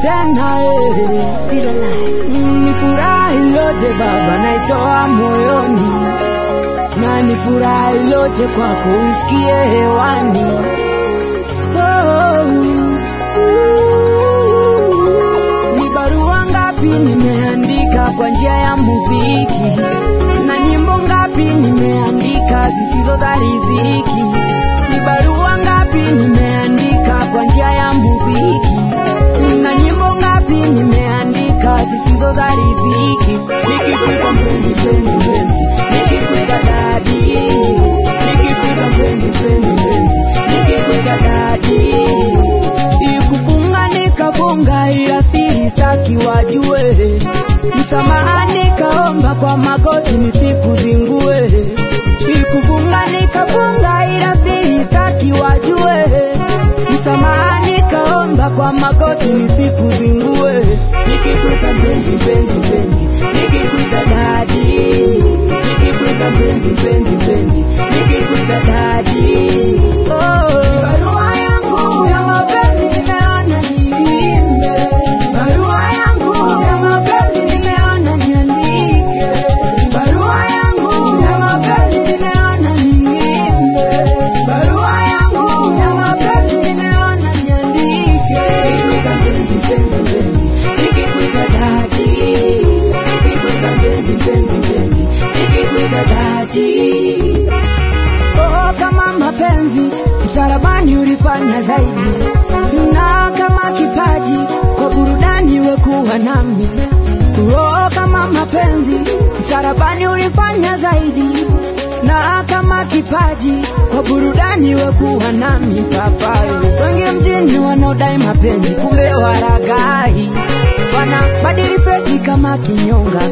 tena eh. Still alive. Mm, ni furaha iloje Baba, naitoa moyoni, na ni furaha iloje kwako usikie hewani. Oh, ni barua ngapi nimeandika kwa njia ya muziki, na nyimbo ngapi nimeandika zisizo za riziki. Ni barua ngapi nimeandika kwa njia ya muziki, na nyimbo ngapi nimeandika zisizo za riziki. Nikikuita mpenzi, mpenzi, mpenzi, nikikuita dadi, nikikuita mpenzi, mpenzi, mpenzi, nikikuita dadi. Ikufunga nikafunga, ila siri staki wajue. Msamaha nikaomba kwa magoti nisikuzingue. Ikufunga nikafunga, ila siri staki wajue. Msamaha nikaomba kwa magoti nisikuzingue. Nikikuita mpenzi, mpenzi, mpenzi, nikikuita dadi, nikikuita mpenzi, mpenzi, mpenzi, nikikuita dadi. Oh, barua yangu ya mapenzi nimeona niimbe, barua yangu ya mapenzi nimeona niandike, barua yangu ya mapenzi nimeona niimbe, barua yangu ya mapenzi nimeona niandike. Nikikuita mpenzi, mpenzi, mpenzi, nikikuita dadi, nikikuita mpenzi, mpenzi, mpenzi, nikikuita dadi. Oh, kama mapenzi msalabani ulifanya zaidi, na kama kipaji kwa burudani wekuwa nami. Oh, kama mapenzi msalabani ulifanya zaidi, na kama kipaji kwa burudani wekuwa nami. Papai wengi mjini wanaodai mapenzi, kumbe waragai wanabadili fesi kama kinyonga,